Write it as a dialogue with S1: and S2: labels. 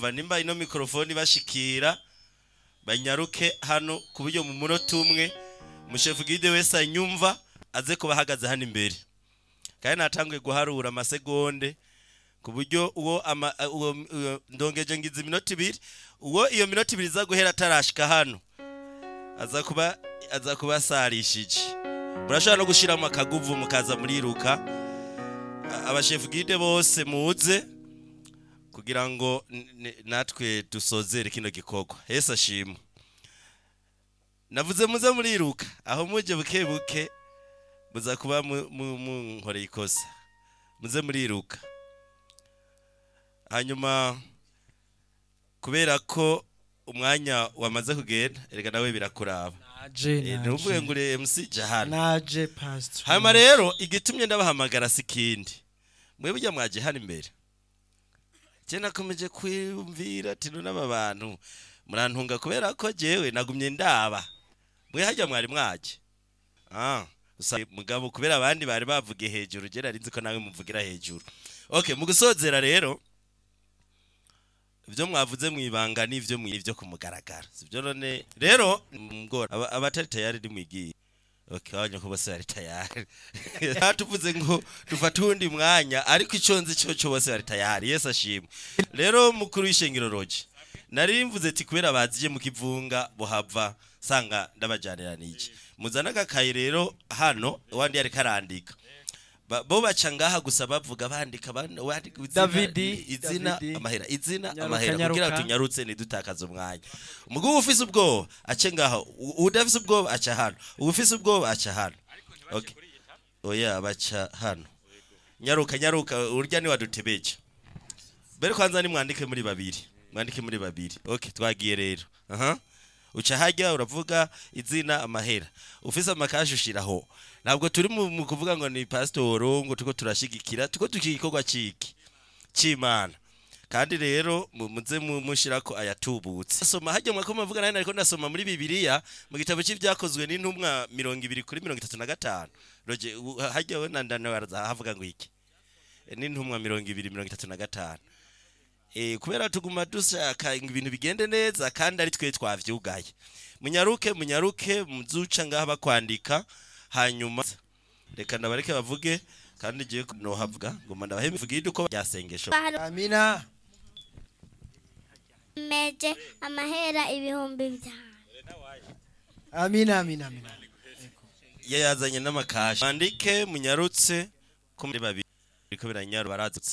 S1: urumva nimba ino mikorofoni bashikira banyaruke hano ku buryo mu munota umwe umushefu gide wese anyumva aze kuba ahagaze hano imbere kandi natanguye guharura amasegonde ku buryo uwo ama uwo uwo- ndongeje ngize iminota ibiri uwo iyo minota ibiri iza guhera atarashika hano aza kuba aza kuba asarishije murashobora no gushiramo akaguvu mukaza muriruka A- abashefu gide bose muze kugira ngo n- n- natwe dusozere kino gikorwa yesu ashimwe navuze muze muriruka aho muje buke buke muza kuba mu- mu- munkoreye ikosa muze muriruka hanyuma kubera ko umwanya wamaze kugenda erega nawe birakuraba
S2: naje
S1: Eh, ntuvuge ngo uri MC jahana
S2: naje pastor
S1: hanyuma rero igitumye ndabahamagara si ikindi mwe burya mwaje hano imbere je nakomeje kwiyumvira ati none aba bantu murantunga kubera ko jewe nagumye ndaba mwe harya mwari mwaje ah gusa mugabo kubera abandi bari bavuge hejuru je nari nzi ko nawe muvugira hejuru okay mu gusozera rero ibyo mwavuze mu ibanga n'ibyo mu ibyo kumugaragara sibyo none rero mgora aba- abatari tayari nimwigiye okay wanya ko bose bari tayari tuvuze ngo dufate uwundi mwanya ariko icyo nzi cyo cyo bose bari tayari yesu ashimwe rero mukuru w'ishengero roje nari mvuze ati kubera baziye mu kivunga buhava sanga ndabajyanira n'iki muzana agakayi rero hano uwandi yariko arandika Ba- bo baca ngaha gusa bavuga bandika ban- wandika izina-
S2: Davidi,
S1: izina
S2: Davidi.
S1: amahera izina
S2: Nyaruka,
S1: amahera kugira
S2: nyaruka.
S1: tunyarutse ntidutakaze umwanya umugabo ufise ubwoba ace ngaho u- udafise ubwoba aca hano ufise ubwoba aca hano okay oya baca hano nyaruka nyaruka urya ni wadutebeje mbere kwanza ni mwandike muri babiri mwandike muri babiri okay twagiye rero aha uca hajya uravuga izina amahera ufise amakashi ushiraho ntabwo turi mu mu kuvuga ngo ni pasitoro ngo tuko turashigikira tuko tukigikorwa ciki c'imana kandi rero mu- muze mu- mushirako ayatubutse soma hajya mwako muvuga nari nariko ndasoma muri bibiliya mu gitabo c'ivyakozwe n'intumwa mirongo ibiri kuri mirongo itatu na gatanu roje u- hajya we nandana baraza havuga ngo iki E, n'intumwa mirongo ibiri mirongo itatu na gatanu Eh, kubera tuguma dushaka ngo ibintu bigende neza kandi ari twe twavyugaye munyaruke munyaruke muzuca ngaha bakwandika hanyuma reka ndabareke bavuge kandi ngiye nohavuga ngoma ndabahe mvugira uko byasengesho
S2: amina
S3: meje amahera ibihumbi bitanu
S2: amina amina amina
S1: yazanye n'amakashi mwandike munyarutse ko muri babiri biriko biranyaru barazutse